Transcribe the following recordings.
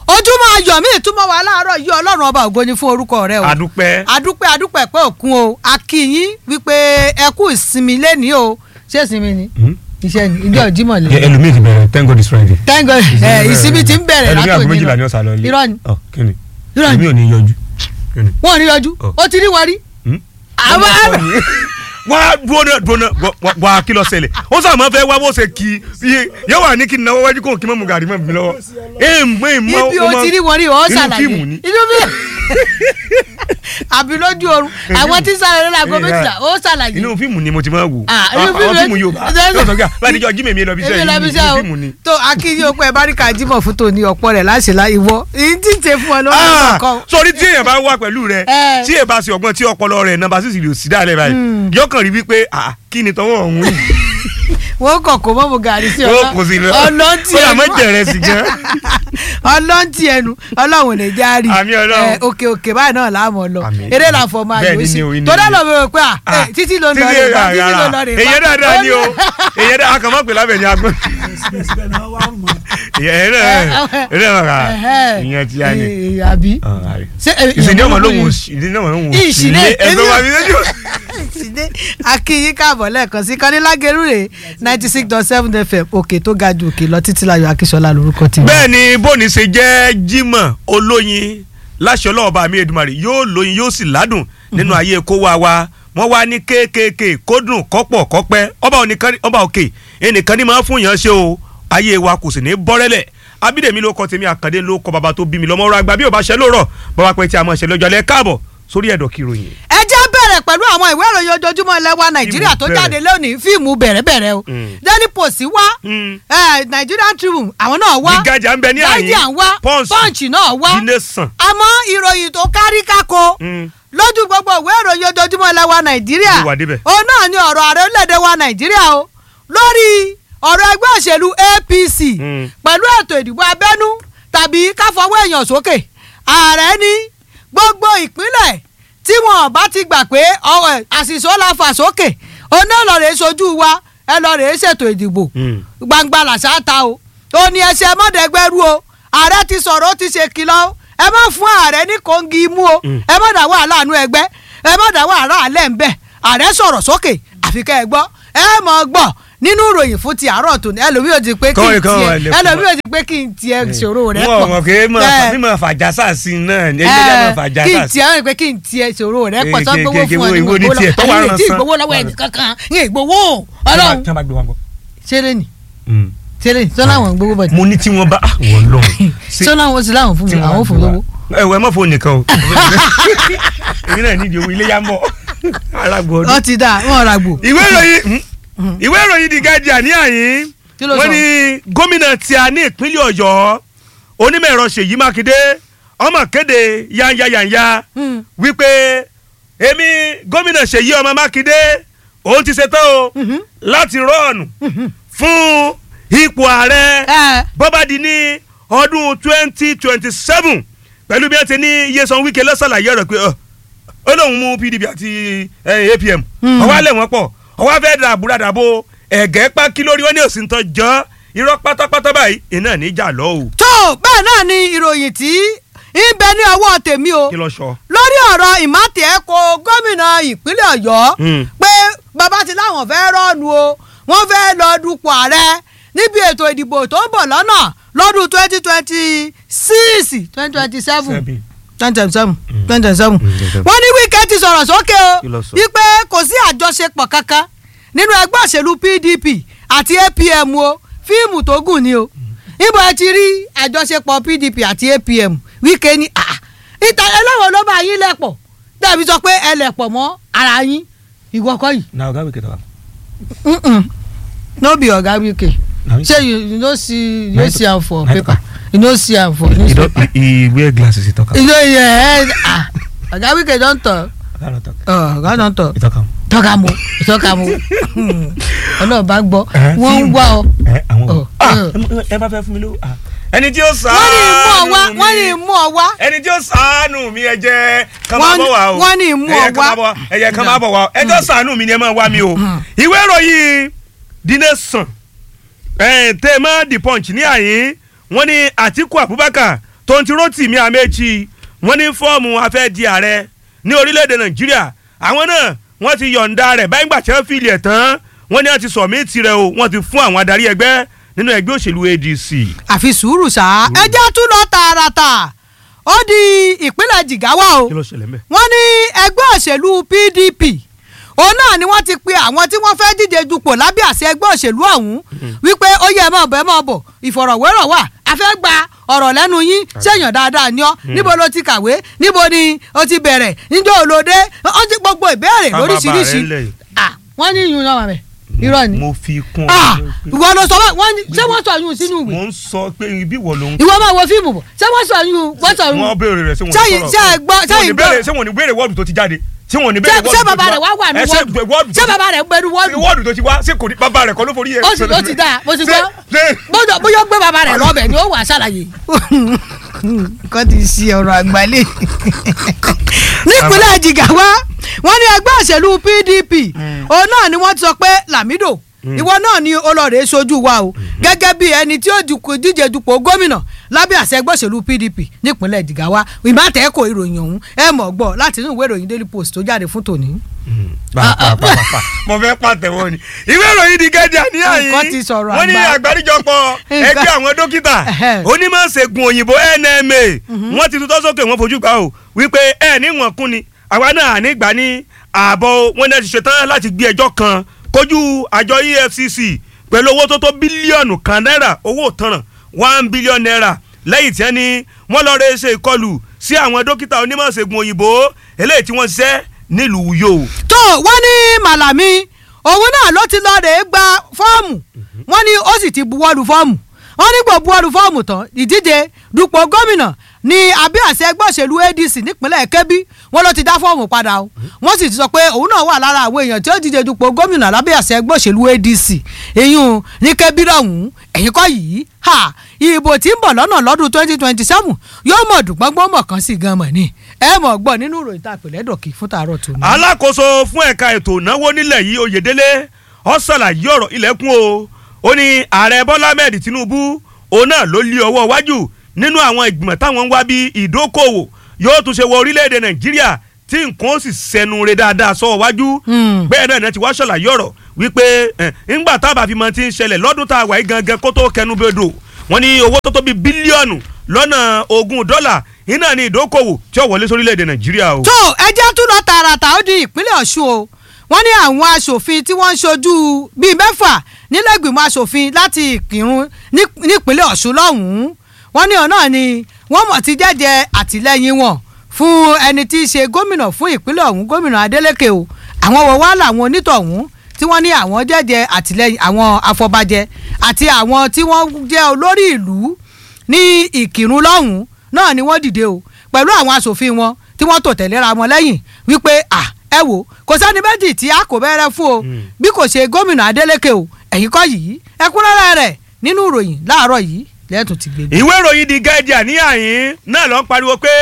ojúmọ́ ayọ̀ mi ìtumọ̀ wa láàárọ̀ yìí ọlọ́run ọba ògo ni fún orúkọ rẹ o adúpẹ́ adúpẹ́ adúpẹ́ pé òkun o akínyín wípé ẹ kú ìsinmi lẹ́ni o ṣé ìsinmi ni iṣẹ́ ni ìjọ ìjímọ̀ lé ẹlòmíì ti bẹ̀rẹ̀ thank God it's Friday. thank God ẹ ìsinmi ti ń bẹ̀rẹ̀ ẹlòmíì àgọ́ látòní méjìlá ni lọ ó sá lọ ilé. irọ́ ni ọ kí ni Irọ́ ni. èmi ò ní yọjú. Kí ni? wọn ò ní yọjú Ọ. ó ti rí wọn rí Hmm? àwọn wọ́n á dúró náà dúró náà wà- wà á kí lọ ṣẹlẹ̀ ó sọ àmọ́ fẹ́ wá bó ṣe kí i yóò wà ní kí n náwó wájú kó kí n mọ̀ mú gàrí mọ̀ mi lọ́wọ́. ee mọ̀ ee mọ̀ ibi ó ti rí wọn rí ó inú ṣàlàyé fíìmù ni. inú mi àbí lójú oorun àwọn tí sáré lọ́la aago méjìlá ó ṣàlàyé inú fíìmù ni mo ti máa wò Ah, inú àwọn fíìmù- fíìmù Yorùbá yóò sọ pé báyìí níjọ́ jímẹ̀ mi lọ bí èmi sẹ́yìn lọ́bi inú iṣẹ́ o fíìmù ni. tó akínyí okun ẹ̀ báríkà jímọ̀ fún tòní ọ̀pọ̀ rẹ̀ láṣẹ lá ìwọ èyí tí ń ṣe fún ọ lọ́wọ́ Ah, ọkọ sórí tí èèyàn bá wà pẹ̀lú rẹ Eh. tí èèyàn bá ṣe ọgbọ́n tí ọpọlọ rẹ̀ nọ́mbà sísì lè sí dáadẹ́ báyìí yọkàn rí wípé ah, kí ni tọwọ́ ọ̀hún yìí wọn kàn kó mọ́mú gàrí sí ó kò sí lọ ọlọ́ntì ó yà ẹnu mọ́ jẹ̀rẹ̀ sí gan. ọlọ́ntì ẹnu ọlọ́run ò ní já rí Àmín Ọlọ́run. Eh, òkè òkè báyìí náà láàmú ọ lọ Àmín. eré là fọ máa Bẹ́ẹ̀ yóò ni sí ni o, ni tó ni. dá lọ bẹ̀rẹ̀ pé à Ah, eh, títí ló ń lọ títí rè bá rà, títí rà, ló ń lọ rà. rè bá èyàn dáadáa ni o èyàn dáadáa akàn má pè lábẹ́ ní agbọ́n èyàn náà èyàn náà ìyẹn ti yá ni. Eh, àbí ṣé eh, ìsìn ní ọmọ ìyàwó lóhùn yìí- òsì ìsìn ní ọmọ lóhùn ìṣìlẹ̀ òsì ẹgbẹ́ wa mi lójú. ìṣìlẹ̀ akínyín káàbọ̀ lẹ́ẹ̀kan sí kọ́nílágẹ̀rú rè ninety six dot seven fm òkè tó ga ju òkè lọ títí láyọ̀ akíṣọlá lórúkọ tèmi. bẹ́ẹ̀ ni bóni ṣe jẹ́ Jímọ̀ olóyin láṣẹ ọlọ́ọ̀bá mi Èdùmàrè yóò lóyin yóò sì ládùn nínú ayé kó wa wa wọ́n wá ní kéékèèké kó dùn kọ́pọ̀ kọ́pẹ́ ọba ònìkan- ọba òkè ẹnìkan ní máa fún yàn ṣe o ayé wa kò sì ní bọ́rẹ́lẹ̀ abídèmí ló kọ tèmi àkàndé ló kọ bàbá tó bí mi lọ́mọ ọ̀rọ̀ àgbà bí ò bá ṣe lóòrọ̀ bàbá pẹ́ tí a máa ṣe lọ́jọ́ alẹ́ káàbọ̀ sórí ẹ̀dọ̀ kìròyìn. ẹ jẹ́ bẹ̀rẹ̀ pẹ̀lú àwọn ìwé ìròyìn ojoojúmọ́ ilẹ̀ wa nàìjíríà tó bẹ̀rẹ̀. jáde lónìí fíìmù bẹ̀rẹ̀bẹ̀rẹ̀ o Mm. daily post wá Mm. eh, nigerian tribune àwọn náà wá The Guardian ń bẹ ní àyín guardian wá Punch punch náà wá The Nation. àmọ́ ìròyìn tó kárí kákó Mm. lójú gbogbo ìwé ìròyìn ojoojúmọ́ ilẹ̀ wa nàìjíríà Ó wà débẹ̀. òun náà ni ọ̀rọ̀ ààrẹ orílẹ̀-èdè wa nàìjíríà o lórí ọ̀rọ̀ ẹgbẹ́ òṣèlú apc Mm. pẹ̀lú ètò ìdìbò abẹ́nú tàbí káfọwọ́ èèyàn sókè ààrẹ ní gbogbo ìpínlẹ̀ tí wọn bá ti gbà pé ọ̀rọ̀ àṣìṣó la fà sókè òun náà lọ rèé sojú wa ẹ lọ rèé ṣètò ìdìbò Mm. gbangba làṣà ta o ó ní ẹsẹ mọdẹgbẹrú o ààrẹ ti sọ̀rọ̀ ó ti ṣe kìlọ̀ o ẹ má fún ààrẹ ní kòńgì imú o Mm. ẹ má dá wàhálà àánú ẹgbẹ́ ẹ má dá wàhálà àlẹ́ ń bẹ̀ ààrẹ sọ̀rọ̀ sókè àfi kẹ́ ẹ gbọ́ ẹ mọ̀ gbọ́ nínú ìròyìn fún ti àárọ̀ tòní ẹlòmíì ò ti pé kí n Kọ́wé kan wà tiẹ̀ lẹ́kọ̀ọ́. ẹlòmíì ò ti pé kí n tiẹ̀ ṣòro rẹ pọ̀ wọn mọ̀ pé Bẹ́ẹ̀. mímọ̀ fàjásà sí i náà ẹ̀yẹ́ jẹ́ mọ̀ fàjásà kí n sí i. tiẹ̀ pé kí n tiẹ̀ ṣòro rẹ pọ̀ Eh, tó ke- gbowó ke- ke- fún ọ ní wo- wo ní gbowó tiẹ̀ tó wà lọ́wọ́ rán àyè tí san. gbowó lọ́wọ́ ẹnì kankan ní ìgbowó ọlọ́run tí wọ́n bá gbé wa gbọ́. ṣeré ni ṣeré ni sọ́nà àwọn gbowó bọ̀ mo ní tí wọ́n bá wọ́n lọ. sọ́nà àwọn sì láwọn fún mi àwọn fún lówó. ẹ wọ ẹ má fóònù nìkan o. èmi náà nídìí owó ilé yá mọ́ alágbó ọdún. ọ ti dà wọn ra gbò. ìwé ìròyìn ìwé ìròyìn The Guardian ní àyín Kí ló wọ́n sọ? ní gómìnà tí a ní ìpínlẹ̀ Ọ̀yọ́ onímọ̀ ẹ̀rọ Ṣèyí Mákindé ọmọ kéde yányáyányá Hmm. wípé èmi gómìnà Ṣèyí ọmọ Mákindé òun ti ṣetán o Mhm. láti rọ́ọ̀nù fún ipò ààrẹ ẹ bọ́bá di ní ọdún twenty twenty seven pẹ̀lú bí wọ́n ti ní Nyesom Wike lọ́sàlàyé ọ̀rọ̀ pé ọ, ó lóun mú PDP àti eh, APM Hmm. ọwọ́ alẹ́ wọn pọ̀ ọwọ́ afẹ́ dàbúrà dàbò ẹ̀gẹ́ pákí lórí wọn ní òsì ń tọ́ jọ́ irọ́ pátápátá báyìí iná níjà lọ o tó bẹ́ẹ̀ náà ni ìròyìn tí ń bẹ ní ọwọ́ tèmi o kí lọ sọ. lórí ọ̀rọ̀ ìmátì ẹ̀kọ́ gómìnà ìpínlẹ̀ ọ̀yọ́ Hmm. pé bàbá ti láwọn fẹ́ rọ́ọ̀nù o wọ́n fẹ́ lọ dupò ààrẹ níbi ètò ìdìbò tó ń bọ̀ lọ́nà lọ́dún twenty twenty six twenty twenty seven Seven. twenty twenty seven twenty twenty seven Mm. wọ́n ní Wike ti sọ̀rọ̀ sókè Kí ló o sọ? wípé kò sí àjọṣepọ̀ kankan nínú ẹgbẹ́ òṣèlú PDP àti APM o fíìmù tó gùn ni o níbo ẹ ti rí àjọṣepọ̀ PDP àti APM Wike ní ah ìta ẹlẹ́wọ̀n ló bá yín lẹ̀pọ̀ dàbí sọ pé ẹ lẹ̀pọ̀ mọ́ ara yín ìwọ kọ́ yìí na ọgá wíkẹ́ tọ́ka. Mm-mm. no be oga Wike ṣé you you no see you no see am for Night- paper you no see am for newspaper he wear glasses he talk am. you know yeah ah oga Wike don talk ọgá no talk. oh oga don talk he talk am. tọ́ka mu tọ́ka mu ọlọ́ọ̀bá gbọ́ Eh, wọ́n ń fíìmù. wá ọ. ẹ àwọn Oh, Ah, oh. ẹ- ẹ bá fẹ́ fún mi lówó. ah. ẹni tí ó wọ́n ní mú ọ wá sàánù wọ́n ní mi mú ọ wá. ẹni tí ó sàánù mi ẹ jẹ́ kán máa Wọ́n ní- bọ̀ wá o wọ́n ní mú ẹ jẹ́ ọ kán máa wá. bọ̀ wá ẹ jẹ́ kán máa bọ̀ wá o ẹ jẹ́ sàánù mi ni ẹ máa wá mi o ìwé ìròyìn The Nation ẹ̀ tẹ́ ẹ mọ́ The Punch ní àyín wọ́n ní Àtíkù Abubakar tonti rotimi amechi wọ́n ní fọ́ọ̀mù afẹ́ di ààrẹ ní orílẹ̀-èdè nàìjíríà àwọn náà wọ́n ti yọ̀ǹda rẹ̀ báyìí gbà tí wọ́n fìlì ẹ̀ tán wọ́n ní wọ́n ti sọ̀mí tirẹ̀ o wọ́n ti fún àwọn adarí ẹgbẹ́ nínú ẹgbẹ́ òṣèlú adc. àfi sùúrù sá ẹ jẹ́ tún lọ tààràtà ó di ìpínlẹ̀ jìgáwá o kí ló ṣẹlẹ̀ mẹ́. wọ́n ní ẹgbẹ́ òṣèlú pdp òun náà ni wọ́n ti pe àwọn tí wọ́n fẹ́ díje dupò lábẹ́ àṣẹ ẹgbẹ́ òṣèlú ọ̀hún wípé ó yẹ ẹ máa bọ̀ ẹ máa bọ̀ ìfọ̀rọ̀wérọ̀ wà a fẹ́ gba ọ̀rọ̀ lẹ́nu yín ṣèyàn dáadáa ni ọ́ níbo ló ti kàwé níbo ni o ti bẹ̀rẹ̀ níjọ́ olóde ó ti gbogbo ìbéèrè Ká bàbá lóríṣiríṣi rẹ̀ lẹ̀. Ah, wọ́n ní ìyún náà rẹ̀ irọ́ ni mo fi kún Ah, ọ. ìwọ ló sọ wọ́n ní ṣé wọ́n sọ yún sínú ìwé mo ń sọ pé ibi wọ̀ ló ń. ìwọ máa wo fíìmù bọ̀ ṣé wọ́n sọ yún wọ́n sọ yún wọ́n béèrè rẹ̀ ṣé wọ́n Ṣé- ní ṣé ẹ gbọ́- ṣé Ṣé wọ́n ní ẹ gbọ́- béèrè- ṣé wọ́n ní béèrè wọ́ọ̀dù tó ti jáde ṣé wọ́n ní béèrè ṣé wọ́ọ̀dù ṣé tó ti bàbá rẹ̀ wá wà ní Ẹ ṣé wọ́ọ̀dù wọ́ọ̀dù ṣé bàbá rẹ̀ gbẹnu wọ́ọ̀dù wọ́ọ̀dù tó ti wá ṣé kò ní bàbá rẹ̀ kọ́ ló forí ẹ̀. ó sì ó ti dáa mo ti Ṣé- gbọ́ ṣé- bóyá bóyá ó gbé bàbá rẹ̀ lọ́bẹ̀ ni ó wà á ṣàlàyé. nǹkan ti ṣe ọ̀rọ̀ àgbálẹ̀. nípínlẹ̀ jìgáwá wọ́n ní ẹgbẹ́ òṣèlú pdp òun náà ni wọ́n ti sọ pé lamido ìwọ náà ni olóòrè sojú wa o gẹ́gẹ́ bí ẹni tí ó dupò- díje dupò gómìnà lábẹ́ àṣẹ ẹgbẹ́ òṣèlú pdp nípínlẹ̀ jìgáwá ìmọ̀tẹ́kọ̀ ìròyìn ọ̀hún ẹ mọ̀ gbọ́ láti inú ìwé ìròyìn daily post tó jáde fún tòní. pàápàá mo fẹ́ pàtẹ́wọ́ ni ìwé ìròyìn di gẹ́jà ní àyín Nǹkan ti sọ̀rọ̀ wọ́n ní àgbà. àgbáríjọpọ̀ Nǹkan- ẹgbẹ́ àwọn dókítà Ẹhẹ́. onímọ̀-ṣègùn òyìnbó NMA wọ́n ti tutọ́ sókè wọ́n fojú gbà o wípé ẹ ní wọ́n kún ni àwa náà nígbà ní ààbọ̀ wọn náà ti ṣetán láti gbé ẹjọ́ kan kojú àjọ EFCC pẹ̀lú owó tó tó bílíọ̀nù kan náírà owó ìtanràn one billion naira lẹ́yìn tí wọ́n ní wọ́n lọ́ọ́ rẹ́ ṣe ìkọlù sí àwọn dókítà onímọ̀-ṣègùn òyìnbó eléyìí tí wọ́n ṣiṣẹ́ nílùú Uyo. tó wọ́n ní màlàmí òun náà ló ti lọ́ọ́ rè é gba fọ́ọ̀mù wọ́n ní ó sì ti buwọ́lu fọ́ọ̀mù wọ́n ní gbọ́ buwọ́lu fọ́ọ̀mù tán ìdíje dupò gómìnà ní abẹ́ àṣẹ ẹgbẹ́ òṣèlú ADC nípínlẹ̀ Kebbi wọ́n ló ti dá fọ́ọ̀mù padà o wọ́n sì ti sọ pé òun náà wà lára àwọn èèyàn tí ó díje dupò gómìnà lábẹ́ àṣẹ ẹgbẹ́ òṣèlú ADC èyún ní Kebbi lọ́hùn-ún ẹ̀yìn kọ́ yìí ha ìbò tí ń bọ̀ lọ́nà lọ́dún twenty twenty seven yóò mọ̀ dùgbọ́ngbọ́n mọ̀ kan sí gan mọ̀ ni ẹ mọ̀ gbọ́ nínú ìròyìn tá a pè lẹ́dọ̀kì fún tààrọ̀ tòun. alákòóso fún ẹ̀ka ètò ìnáwó nílẹ̀ yìí oyèdélé ó ṣàlàyé ọ̀rọ̀ ilẹ̀kùn o ó ní ààrẹ bọ́lá ahmed tinubu òun náà ló lé ọwọ́ wájú nínú àwọn ìgbìmọ̀ táwọn ń wá bí ìdókòwò yóò tún ṣe wọ orílẹ̀-èdè nàìjíríà tí nǹkan ó sì sẹnu re dáadáa sọ wájú Hmm. bẹ́ẹ̀ náà ni ti wá ṣàlàyé ọ̀rọ̀ wípé ẹ̀, ńgbà tábà fi mọ ti ń ṣẹlẹ̀ lọ́dún tá a wà yìí gangan kó tó kẹnu bẹ́ẹ̀dọ̀ wọ́n ní owó tó tó bí bílíọ̀nù lọ́nà ogún dọ́là iná ní ìdókòwò tí ó wọlé sórílẹ̀-èdè nàìjíríà o. tó ẹjẹ́ tún lọ tààràtà ó di ìpínlẹ̀ ọ̀ṣun o wọ́n ní àwọn aṣòfin tí wọ́n ń ṣojú bíi mẹ́fà nílẹ̀gbìmọ̀ aṣòfin láti ìkírun ní- nípínlẹ̀ ọ̀ṣun lọ́hùn-ún wọ́n ní ọ̀nà ni wọ́n mọ̀ ti jẹ́jẹ́ àtìlẹ́yìn wọn fún ẹni tí í ṣe gómìnà fún ìpínlẹ̀ ọ̀hún gómìnà adeleke o àwọn wọ̀ wá làwọn onítọ̀hún tí wọ́n ní àwọn jẹ́jẹ́ àtìlẹ́yìn àwọn afọbajẹ àti àwọn tí wọ́n jẹ́ olórí ìlú ní ìkírun lọ́hùn-ún náà ni wọ́n dìde o pẹ̀lú àwọn aṣòfin wọn tí wọ́n tò tẹ̀léra wọn lẹ́yìn wípé à ẹ wò kò sẹ́ni méjì tí a kò bẹ̀rẹ̀ fún o bí kò ṣe gómìnà Adeleke o ẹ̀yìn kọ́ yìí ẹ̀kúnrẹ́rẹ́ rẹ̀ nínú ìròyìn láàárọ̀ yìí lẹ́tùn ti gbé. ìwé ìròyìn The Guardian ní àyín náà ló ń pariwo pé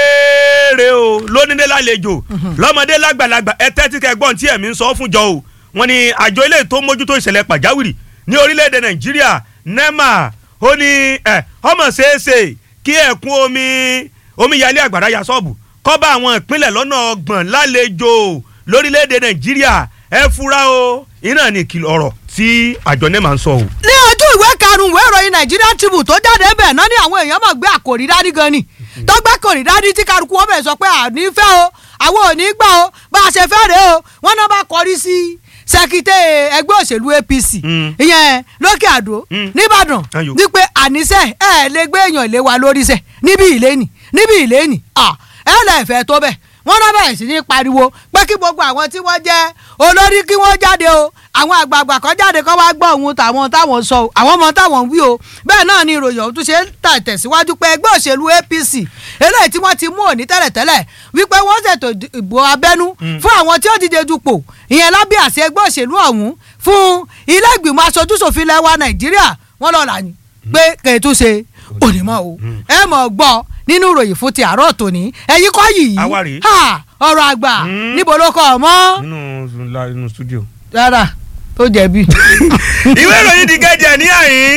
kéèrè o lónílé lálejò lọ́mọdé lágbàlagbà ẹ tẹ́tí kẹgbọ́n tí ẹ̀mí ń sọ fún jọ o wọ́n ní àjọ ilé tó mójútó ìṣẹ̀lẹ̀ pàjáwìrì ní orílẹ̀-èdè Nàìjíríà NEMA ó ní ẹ ọmọ ṣeéṣe kí ẹ̀kún omi omíyalé àgbàrá ya sọ́ọ̀bù kó bá àwọn ìpínlẹ̀ lọ́nà ọgbọ̀n lálejò lórílẹ̀-èdè Nàìjíríà ẹ fura o iná ní ìkìlọ̀ ọ̀rọ̀ tí àjọ NEMA ń sọ o. ní ojú ìwé karùn-ún ìwé ìròyìn Nigerian Tribune tó jáde bẹ̀ náà ni àwọn èèyàn mọ̀ gbé àkòrí dání gan ni tó gbé àkòrí dání tí kálukú wọn bẹ̀ sọ pé àní fẹ́ o àwọn ò ní gbà o bá a ṣe fẹ́ rèé o wọ́n náà bá kọrí sí sẹ́kítẹ́ ẹgbẹ́ òṣèlú APC Mm. ìyẹn lókè àdó Mm. nìbàdàn Ayò. wípé àníṣe ẹ lè gbé èèyàn lé wa lórí sẹ níbi ìlénì níbi ìlénì ẹ lẹ́ẹ̀fẹ́ tó bẹ̀ wọ́n náà bẹ̀rẹ̀ sí ní pariwo pé kí gbogbo àwọn tí wọ́n jẹ́ olórí kí wọ́n jáde o àwọn àgbààgbà kan jáde kó wá gbọ́ ohun tàwọn táwọn sọ o àwọn ọmọ táwọn ń wí o bẹ́ẹ̀ náà ni ìròyìn ọ̀hún tún ṣe ń tà tẹ̀síwájú pé ẹgbẹ́ òṣèlú APC eléyìí tí wọ́n ti mú òní tẹ́lẹ̀tẹ́lẹ̀ wípé wọ́n ṣètò ìbò abẹ́nú fún àwọn tí ó díje dupò ìyẹn lábẹ́ àṣẹ ẹgbẹ́ òṣèlú ọ̀hún fún ilé ìgbìmọ̀ aṣojúṣòfin lẹ́wà Nàìjíríà wọ́n lọ́la ni pé kèétúnṣe onímọ̀ o ẹ mọ̀ gbọ́ nínú ìròyìn fún ti àárọ̀ tòní ẹ̀yin kọ́ yìí Àwa rèé. ha, ọ̀rọ̀ àgbà Mm. níbo ló kọ́ ọ mọ́ nínú nínú studio. rárá tó jẹ̀bi. ìwé ìròyìn The Guardian ní àyín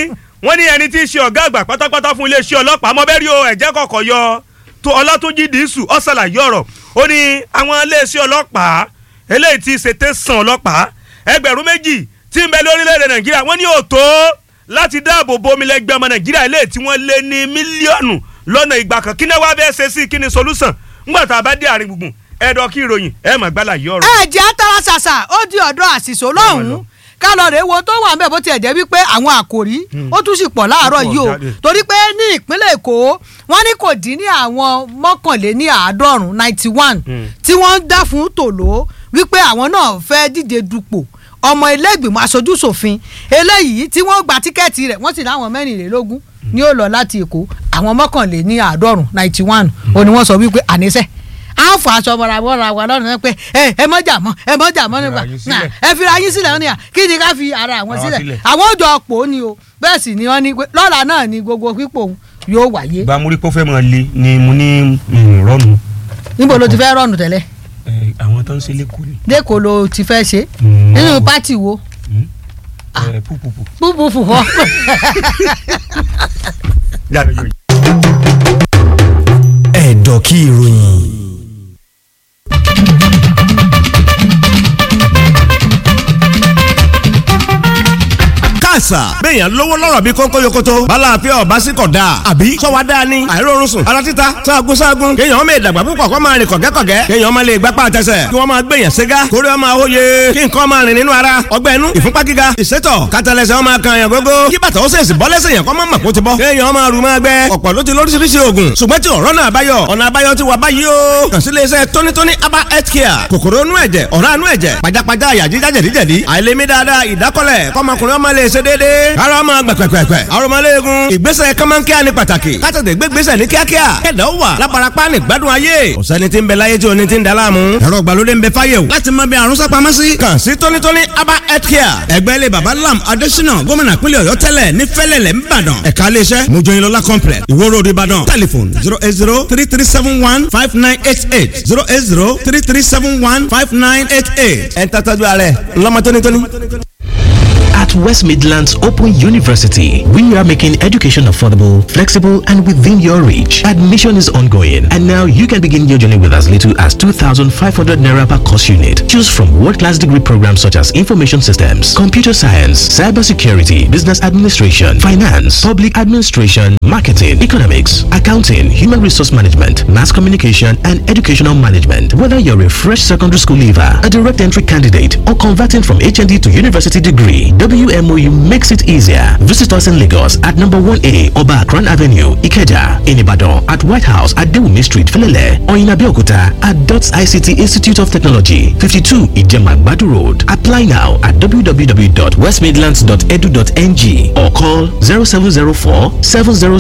wọ́n ní ẹni tí í ṣe ọ̀gá àgbà pátápátá fún iléeṣẹ́ ọlọ́pàá mọ́bẹ́rí o ẹ̀jẹ̀ kọ̀ọ̀kan yọ tó ọlátúnjì dìísù ọ̀sàlàyé ọ̀rọ̀ ó ní àwọn iléeṣẹ́ ọlọ́pàá eléyìí tí í ṣe tẹ̀sán ọlọ́pàá ẹgbẹ̀rún méjì tí ń bẹ lórílẹ̀‐èdè nàìjíríà wọ́n ní òtó láti dáàbò bo omi lẹ́gbẹ́ ọmọ nàìjíríà eléyìí tí wọ́n lé ní mílíọ̀nù lọ́nà ìgbà kan kí ni wàá bẹ́ẹ̀ ṣe sí kí ni solution ńgbà tá a bá dé àárín gbùngbùn ẹ̀dọ̀ kí ìròyìn ẹ̀ mà gbálà yí ọ̀rọ̀. ẹ jẹ́ atara ṣàṣà ó di ọ̀dọ̀ àṣìṣò lọ́hùn-ún kálọ̀rì wo tó wà ńbẹ̀ bó tiẹ̀ jẹ́ wípé àwọn àkòrí ó tún sì pọ̀ láàárọ̀ Ó pọ̀ yìí o jáde. torí pé ní ìpínlẹ̀ èkó wọ́n ní kò dín ní àwọn mọ́kànléní àádọ́rùn ninety one Mm. tí wọ́n ń dá fún tòló wípé àwọn náà fẹ́ díje dupò ọmọ ilé ìgbìmọ̀ aṣojú ṣòfin eléyìí tí wọ́n gba tíkẹ́ẹ̀tì rẹ̀ wọ́n sì láwọn mẹ́rìnlélógún ni ó lọ láti èkó àwọn mọ́kànléní àádọ́rùn ninety one ó ní wọ́n sọ wípé àníṣe a fọ aṣọ mọ́ra mọ́ra wa lọ́rùn náà pé ẹ ẹ mọ́jà mọ́ ẹ mọ́jà mọ́ nígbà Fira yín sílẹ̀. ẹ fira yín sílẹ̀ ní à kí ni ká fi ara àwọn Ara sílẹ̀ sílẹ̀. àwọn òjò ọ̀pọ̀ ni o bẹ́ẹ̀ sì ni wọ́n ní pé lọ́la náà ni gbogbo pípò òun yóò wáyé gba múrí pé ó fẹ́ máa le ni mo ní rọ́ọ̀nù níbo ló ti fẹ́ rọ̀nù tẹ́lẹ̀ àwọn tó ń ṣe lẹ́kọ̀ọ́ ni. lẹ́kọ̀ọ́ ló ti fẹ́ ṣe Mm. nínú pátì wo púpùpù. búbúfù họ ẹ̀dọ̀ kí ìròyìn. káàsà béèyàn lówó lọ́rọ̀ bí kónkó yokoto bala àfẹ́ ọ̀bá sí kọ̀ dáa àbí sọ́wọ́ dáa ni àìrórun sùn ara títa sáàgùn sáàgùn kéèyàn ọmọ ìdàgbà púpọ̀ kọ́ máa rìn kọ̀gẹ́kọ̀gẹ́ kéèyàn ọmọ lè gbapá àtẹsẹ̀ kí wọ́n máa gbèyàn ségá kórè ọmọ àwòye kí nǹkan máa rìn nínú ara ọgbẹ́ inú ìfúnpá gíga ìsétọ̀ kátàlẹ́sẹ̀ ọmọ kan yàn gógó kí bàtà ó sèṣì bọ́ lẹ́sẹ̀ yàn kọ́ máa mọ̀ kó ti bọ́ kéèyàn máa rù máa gbẹ ọ̀pọ̀ ló ti lóríṣiríṣi oògùn ṣùgbọ́n tí ọ̀rọ̀ náà báyọ̀ ọ̀nà àbáyọ ti wà báyìí o kàn sí iléeṣẹ́ tónítóní aba health care kòkòrò inú ẹ̀jẹ̀ ọ̀rá inú ẹ̀jẹ̀ pajápajá àyà jíjá jẹ̀díjẹ̀dí àìlèmí dáadáa ìdákọ́lẹ̀ kọ́mọkùnrin ọmọ lè ṣe déédéé ara ọmọ gbẹ̀pẹ̀pẹ̀pẹ̀ arọmọléegun ìgbésẹ̀ kọ́mọ́nkíá ni pàtàkì kátàtẹ̀ gbégbésẹ̀ ní kíákíá kẹ̀dá wà lábarapá ní gbádùn ayé ọ̀sẹ́ni tí ń bẹ láyé tí oní ti ń daláàmú ẹ̀rọ ìgbàlódé ń bẹ fáyé o láti mọ bí àrùn sápamọ́ sí kàn sí tónítóní aba health care ẹgbẹ́ ilé baba lam adésínà gómìnà pínlẹ̀ ọ̀yọ́ tẹ́lẹ̀ ní fẹ́lẹ̀lẹ̀ ńbàdàn ẹ̀ka iléeṣẹ́ mojoyinlọ́lá complex ìwó road ìbàdàn telephone zero eight zero three three seven one five nine eight eight zero eight zero three three seven one five nine eight eight ẹ̀ ń tàtàjú ààrẹ ńlọmọ tónítóní. At West Midlands Open University, we are making education affordable, flexible, and within your reach. Admission is ongoing, and now you can begin your journey with as little as 2,500 naira per course unit. Choose from world-class degree programs such as information systems, computer science, cybersecurity, business administration, finance, public administration, marketing, economics, accounting, human resource management, mass communication, and educational management. Whether you're a fresh secondary school leaver, a direct entry candidate, or converting from HND to university degree, WMOU makes it easier. Visit us in Lagos at number 1A Oba Akran Avenue, Ikeja, in Ibadan at White House at Dewumi Street, Felele, or in Abeokuta at DOTS ICT Institute of Technology, 52 Ijema Badu Road. Apply now at www.westmidlands.edu.ng or call 0704 700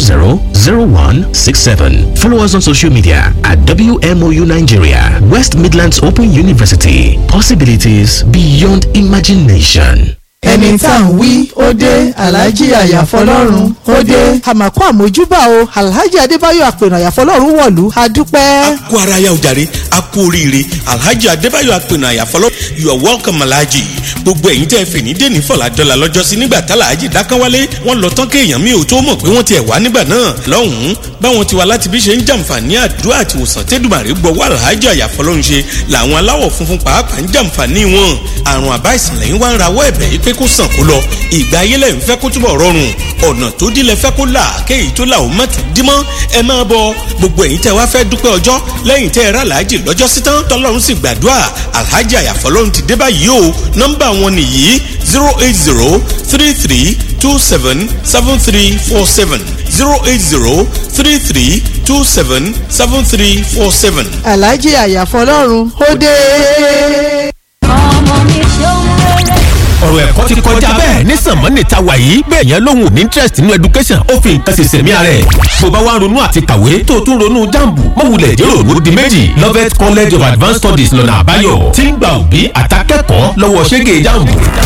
0167. Follow us on social media at WMOU Nigeria, West Midlands Open University. Possibilities beyond imagination. ẹni tá à ń wí ó dé alhaji àyàfọlọ́run ó dé. àmàkù àmójúbà o alhaji adébáyọ̀ àpènà àyàfọlọ́run wọ̀lú a dúpẹ́. kú ara ya ojàre a kú oríire alhaji adébáyọ̀ apẹ̀nà àyàfọlọ́ you are welcome alhaji gbogbo ẹ̀yin tẹ́ fè ní dèní fọ̀làdọ́là lọ́jọ́sí nígbà tá alhaji dákánwálé wọ́n lọ tán kéèyàn mi ò tó mọ̀ pé wọ́n ti ẹ̀ wá nígbà náà lọ́hùn-ún báwọn ti wá láti bí ṣe ń jàǹfààní àdúrà àti ìwòsàn tẹ́dùmàrè gbọ́wọ́ alhaji àyàfọlọ́run ṣe làwọn aláwọ̀ funfun pàápàá ń jàǹfààní wọn àrùn àbá ìsìnlẹ̀ yín wá ń rawọ́ ẹ̀bẹ̀ yìí pé kó sàn kó lọ ìgbà ayé lẹ́yìn fẹ́ kó túbọ̀ rọrùn ọ̀nà tó dílé fẹ́ kó là kéyìí tó là ó má tún dímọ́ ẹ máa bọ gbogbo ẹ̀yin tẹ́ wá fẹ́ dúpẹ́ ọjọ́ lẹ́yìn tẹ́ ẹ rà láàjì lọ́jọ́ sí tán tọ́lọ́run sì gbàdúrà alhaji àyàfọ́lọ́run ti dé báyìí o nọ́mbà wọn nìyí zero eight zero three three two seven seven three four seven zero eight zero three three two seven seven three four seven. alhaji àyàfọlọ́run ó dé. ọmọ mi ṣeun rere. ọ̀rọ̀ ẹ̀kọ́ ti kọjá bẹ́ẹ̀ ní sànmọ́nì ta wà yìí bẹ́ẹ̀ yẹn lóhùn ní interest nínú education ó fi nǹkan ṣẹ̀ṣẹ̀ mí ara ẹ̀. bó bá wá ń ronú àti kàwé tó o tún ronú jambu mọ̀wulẹ̀ jẹ́rò ló di méjì Lovett College of Advanced Studies lọ́nà àbáyọ tí ń gba òbí àtàkẹ́kọ̀ọ́ lọ́wọ́ ṣẹ́gẹ̀ jambu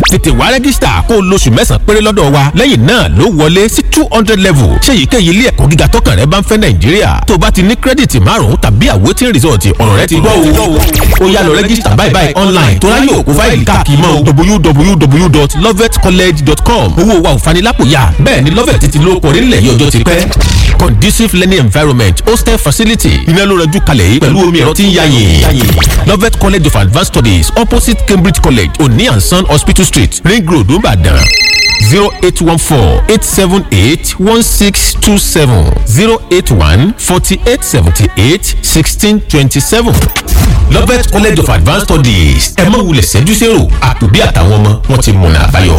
tètè wá rẹ́gísítà kó o lóṣù mẹ́sàn-án péré lọ́dọ̀ wa lẹ́yìn náà ló wọlé sí two hundred level ṣé èyíkéyìí ilé ẹ̀kọ́ gíga tọkàn rẹ bá ń fẹ́ nàìjíríà tó o bá ti ní kírẹ́dìtì márùn-ún tàbí àwòtín result ọ̀rọ̀ rẹ ti gbọ́ o ó yá lọ rẹ́gísítà báyìí báyìí online tó ráyè òkú fáìlì káàkiri mọ́ www.lovetcollege.com owó wa ò fanilápòyà bẹ́ẹ̀ ni lovet ti lóko orílẹ̀ yìí ọjọ́ ti pẹ́ conducive learning environment hostel facility iná ló rẹjú kalẹ̀ yìí pẹ̀lú omi ẹ̀rọ tí ń yáyìn lovet college of advanced studies opposite cambridge college oni and son hospital street ring road nìbàdàn zero eight one four eight seven eight one six two seven zero eight one forty eight seventy eight sixteen twenty seven lovet college of advanced studies ẹ má wulẹ̀ ṣẹ́jú sẹ́rò àtòbí àtàwọn ọmọ wọn ti mọ̀nà àbáyọ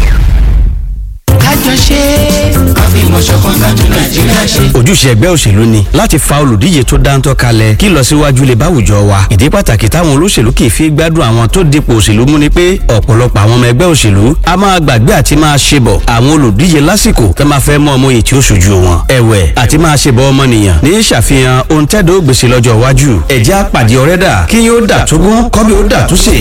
kájọ ṣe àfihàn ṣọ̀kan kájọ nàìjíríà ṣe. ojúṣe ẹgbẹ́ òṣèlú ni láti fa olùdíje tó dáńtọ́ kalẹ̀ kí ìlọsíwájú lè bá àwùjọ wa ìdí pàtàkì táwọn olóṣèlú kì í fi gbádùn àwọn tó dipò òṣèlú mú ni pé ọ̀pọ̀lọpọ̀ àwọn ọmọ ẹgbẹ́ òṣèlú a máa gbàgbé àti máa ṣe bọ̀ àwọn olùdíje lásìkò tó máa fẹ́ mọ ọmọ èyí tí ó ṣojú wọn ẹ̀wẹ̀ àti máa ṣe bọ̀ ọmọnìyàn ní ṣàfihàn ohun tẹ́dọ̀ ó gbèsè lọ́jọ́ iwájú ẹ̀jẹ̀ àpàdé ọ̀rẹ́dà kí yóò dà tógún kọ́bí ó dà túnṣe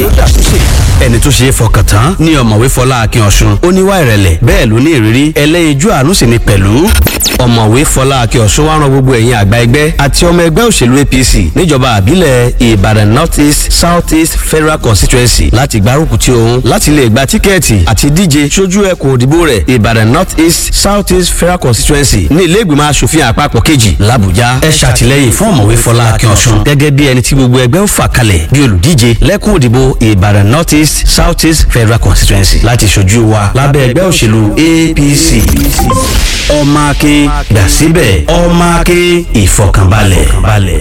ẹni tó ṣe é fọkàn tán ni ọ̀mọ̀wé fọlá akin ọ̀ṣun ó níwá ìrẹ̀lẹ̀ bẹ́ẹ̀ ló ní ìrírí ẹlẹ́yinjú àánú sì ni pẹ̀lú ọ̀mọ̀wé fọlá akin ọ̀ṣun wá ran gbogbo ẹ̀yin àgbà ẹgbẹ́ àti ọmọ ẹgbẹ́ òṣèlú apc níjọba àbílẹ̀ ìbàdàn north east south east federal constituency láti gbárùkù tí òun láti lè gba tíkẹ́ẹ̀tì àti díje sójú ẹkùn òdìbò rẹ̀ ìbàdàn north east south east federal constituency ní ilé ìgbìmọ̀ asòfin àpapọ̀ kejì làbújá ẹ ṣàtìlẹ́yìn fún ọ̀mọ̀wé fọlá akin ọ̀ṣun gẹ́gẹ́ bí ẹni tí gbogbo ẹgbẹ́ ń fà kalẹ̀ bí olùdíje lẹ́kùn òdìbò ìbàdàn north east south east federal constituency láti ṣojú wa lábẹ́ ẹgbẹ́ òṣèlú apc ọmọ akin gbàsíbẹ̀ ọmọ akin ìfọkànbalẹ̀.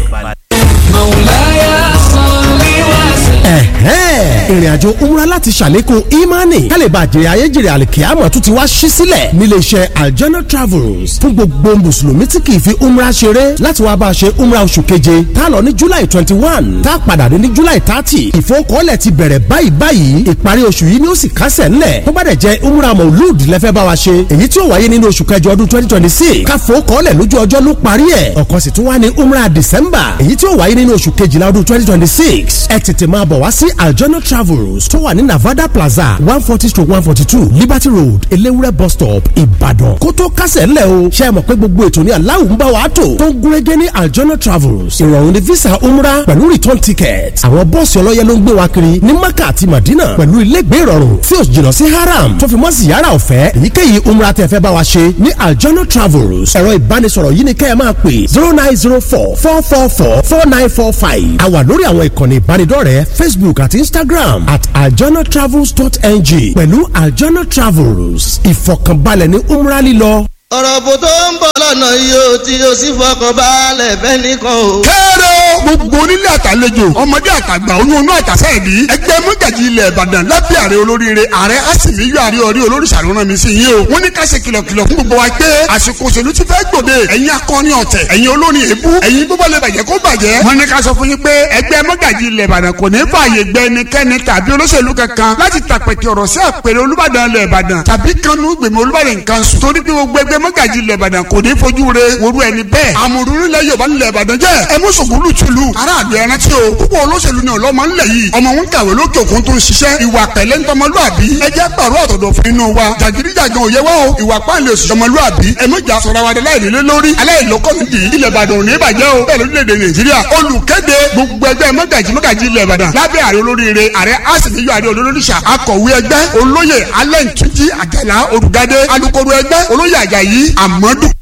mọ̀láyà sanni wá sílẹ̀. ìrìn àjò umra láti ṣàlékún imani kálíbà jèrè ayéjèrè àlìkíyàmọ̀ tún ti wá ṣí sílẹ̀ níléeṣẹ́ aljana travels fún gbogbo mùsùlùmí tí kì í fi umra ṣeré láti wá bá a ṣe umra oṣù keje tá a lọ ní july twenty one tá a padà dé ní july thirty ìfowókọ́lẹ̀ ti bẹ̀rẹ̀ báyìí báyìí ìparí oṣù yìí ni ó sì kásẹ̀ ńlẹ̀ tó bá dẹ̀ jẹ́ umra maulud lẹ́fẹ́ bá wa ṣe èyí tí ó wáyé nínú oṣù kẹjọ ọdún twenty twenty six káfowókọ́lẹ̀ lójú ọjọ́ ló parí ẹ̀ ọ̀kan sì tún wá ní umra december èyí tí ó wáyé nínú oṣù kejìlá ọdún twenty twenty six ẹ tètè máa bọ̀ wá sí aljana travels tó wà ní navada plaza one forty stroke one forty two liberty road elewure bus stop ìbàdàn kó tó kásẹ̀ ńlẹ̀ o ṣe é mọ̀ pé gbogbo ètò ní aláwọ̀ ń bá wa tò tó ń gúnrégé ní aljana travels ìrọ̀rùn ní visa umra pẹ̀lú return ticket àwọn bọ́ọ̀sì ọlọ́yẹ ló ń gbé wa kiri ní maka àti madina pẹ̀lú ilégbé ìrọ̀rùn tí ó jìnnà sí haram tó fi mọ́ ziyara ọ̀fẹ́ èyíkéyìí umra tẹ́ fẹ́ bá wa ṣe ní aljana travels ẹ̀rọ ìbánisọ̀rọ̀ yìí ni kẹ́ ẹ máa pè zero nine zero four four four four four nine four five a wà lórí àwọn ìkànnì ìbánidọ́rẹ̀ẹ́ facebook àti instagram at aljanatravels.ng pẹ̀lú aljana travels ìfọ̀kànbalẹ̀ ní umra lílọ. ọ̀rọ̀ bò tó ń bọ̀ lọ́nà yìí ó tí ó sì fọkàn balẹ̀ fẹ́ nìkan o. kẹ́rọ gbogbo onílé àtàlejò ọmọdé àtàgbà oyún inú àtàsẹ́ ìdí ẹgbẹ́ mọ́gàjì ilẹ̀ ìbàdàn lábẹ́ ààrẹ olóríire ààrẹ àsìmíyọ ààrẹ orí olóríṣàlú rán mi sí yín o wọ́n ní ká ṣe kìlọ̀kìlọ̀ fún gbogbo wa pé àsìkò òṣèlú ti fẹ́ gbòde ẹ̀yin akọni ọ̀tẹ̀ ẹ̀yin olórin èébú ẹ̀yin gbogbo lè bàjẹ́ kó bàjẹ́ wọ́n ní ká sọ fún yín pé ẹgbẹ́ mọ́gàjì ilẹ̀ ìbàdàn kò ní fààyè gbẹ ẹnikẹ́ni tàbí olóṣèlú kankan láti tàpẹ̀tì ọ̀rọ̀ sí àpèrè olúbàdàn ilẹ̀ ìbàdàn tàbí kanú gbèmí olúbàdàn nǹkan sùn torí pé gbogbo ẹgbẹ́ mọ́gàjì ilẹ̀ ìbàdàn kò ní fojú re woru ẹni bẹ́ẹ̀ àmọ̀rúnú ilẹ̀ yorùbá ilẹ̀ ìbàdàn jẹ́ ẹ mú sògùnlù tìlú aráàlú ẹran tí o púpọ̀ olóṣèlú ni ọlọ́mọ ńlẹ̀ yìí ọmọ wọn kàwé lókè òkun tó ń ṣiṣẹ́ ìwà pẹ̀lẹ́ ńtọmọlúàbí ẹ jẹ́ pàrọ̀ ọ̀tọ̀dọ̀ fún inú wa jàgídíjàgan òye wa o ìwà pàǹlẹ̀ òsì ọmọlúàbí ẹ mọ̀jà sọ̀rọ̀ wa láìnílé lórí aláìlọ́kọ̀mìtì ilẹ̀ ìbàdàn ò ní bàjẹ́ o bẹ́ẹ̀ lórílẹ̀‐èdè nàìjíríà olùkéde gbogbo ẹgbẹ́ mọ́gàjì mọ́gàjì ilẹ̀ ìbàdàn lábẹ́ ààrẹ olóríire ààrẹ àsìníyọ ààrẹ olóríṣà akọ̀wé ẹgbẹ́ olóyè alẹ́ ntúnjí àjàlá olùgádé alukoro ẹgbẹ́ olóyè àjàyí àmọ́dù